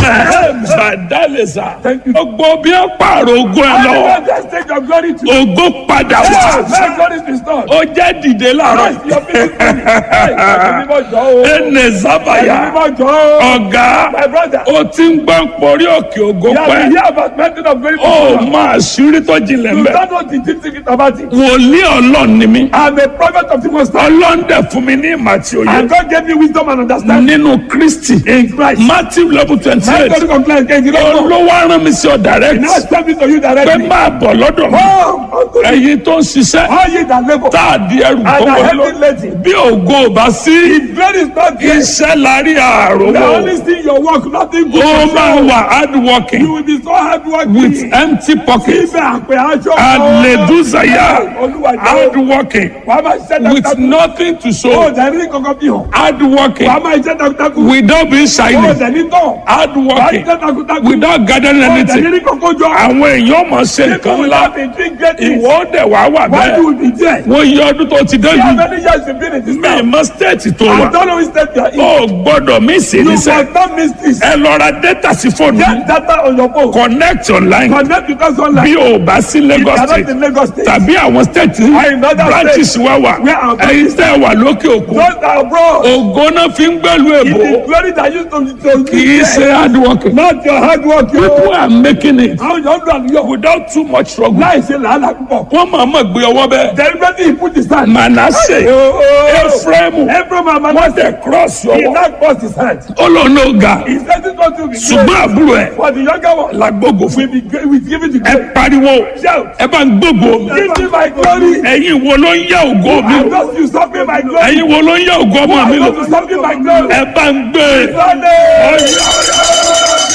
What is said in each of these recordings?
bàdálẹ̀sà Thank you. gbogbo bí ó pààrọ̀ ogun ẹ lọ Everyone just take your glory to ògo padà wá Let God is restored. ó jẹ́ dìde láàárọ̀ Christ, your people glory. Hey, ẹ̀mí mímọ́ jọ o. ẹnẹ sábàyà Ẹ̀mí mímọ́ jọ o. ọ̀gá My brother. ó ti ń gbọ́n porí òkè ògo You have pẹ́ been here about mountain of glory. ó máa ṣírí tó jinlẹ̀ You mbẹ́ don't know the deep secret about it. wòlíì ọlọ́run ni mí I'm a prophet of the Most High. ọlọ́run dẹ̀ fún mi ní ìmọ̀ àti òye And God gave me wisdom and understanding nínú kristi in Christ. matthew level twenty My eight God complain again. You don't know. olówó arán mi sí ọ direct Now it's coming to you pé directly. máa bọ̀ lọ́dọ̀ mi Come unto me. ẹ̀yin tó ń ṣiṣẹ́ All ye that labor tá a di ẹrù tó and are wọlé heavy lọ laden. bí ògo ò bá sí If glory is not there, iṣẹ́ la rí the àròwọ̀ only thing your work, nothing good. ó to máa show. wà hard You working will be so hard working. with empty pockets Ibẹ̀ àpè aṣọ. Hallelujah. Olúwa hard jẹ́ working wàá máa ṣiṣẹ́ with takuntakun. nothing to Ó show dẹ̀ ní kankan bí hàn. hard working Wàá máa ṣiṣẹ́ takuntakun. without being Ó shiny dẹ̀ ní tán. hard Wàá working ṣiṣẹ́ takuntakun. without gathering Ó dẹ̀ anything ní kankan jọ. àwọn èèyàn mọ̀ ṣe People nǹkan will ńlá have been doing great things. ìwọ dẹ̀ wá wà Why bẹ́ẹ̀ you will be there? wọ́n yí ọdún tó ti dé How yìí many years you been in this mi town? mọ stéètì tó I wà don't know which state you are in. ó gbọ́dọ̀ mí sí You níṣẹ́ must not miss this. ẹ lọ ra data sí fóònù Get data on your phone. connect online Connect with us online. bí o bá sí If you Lagos are not state in Lagos State. tàbí àwọn state in other branches states wá wà where our ẹ̀yin tẹ́ wà lókè òkun Those that are abroad. ògo náà fi ń gbẹ́lu It èbó is glory that used to to kì í ṣe hard working Not your hard work. You people are making it Àwọn yóò dùn àlùyọ̀. without too much struggle Láì ṣe làálàá púpọ̀. wọ́n máa mọ̀ gbé ọwọ́ bẹ́ẹ̀ Deliberately he put his hand. Manasseh Ephraim Every man wọ́n man tẹ̀ cross he ọwọ́ now crossed his hand. ó lọ ní ọ̀gá He said it not to be ṣùgbọ́n great. àbúrò ẹ̀ For the younger one. làgbógo fún We be great. We give it to ẹ God. pariwo Shout. ẹ bá ń gbógo Give me my glory. ẹ̀yin wo ló ń yá ògo mi I o just usurping my glory. ẹ̀yin wo ló ń yá ògo ọmọ mi I lò just usurping my glory. ẹ bá ń gbé Sunday.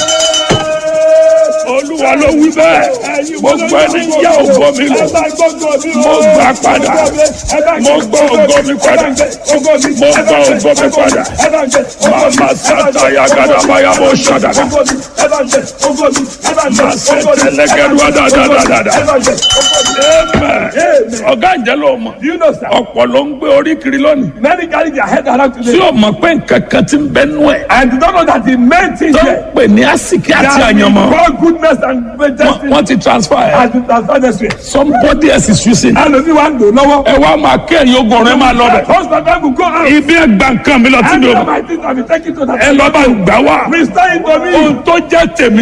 olúwa ló wí bẹ́ẹ̀ gbogbo ẹni ń yá ògo mi lò mo gbà padà mo gbọ́ ògo mi padà mo gbọ́ ògo mi padà màmá sátá yagadabaya mo ṣàdàgà màá ṣe tẹlẹgẹdùá dáadáa amen ọ̀gá ìjẹ́ ló mọ̀ Do you know, sir? ọ̀pọ̀ ló ń gbé orí kiri lónìí Many carry their head around tí today o mọ̀ pé nǹkan kan ti ń bẹ nú ẹ̀ and they don't know that the main thing tó ń here pè ní àsìkí àti that àyànmọ́ God goodness and Wọ́n- majesty wọ́n ti transfer ẹ̀ has been transferred this way. somebody else is using Ẹlòmí wa ń lò lọ́wọ́. ẹ wá máa kẹ́yìn ogun ọ̀rẹ́ máa lọ bẹ̀ Most of them will go out. ibi ẹ̀ gba nǹkan mi lọ tí And mi ò some I think I will take it to that. ẹ lọ bá ń gbà wá Restore it to me. ohun tó jẹ́ tèmi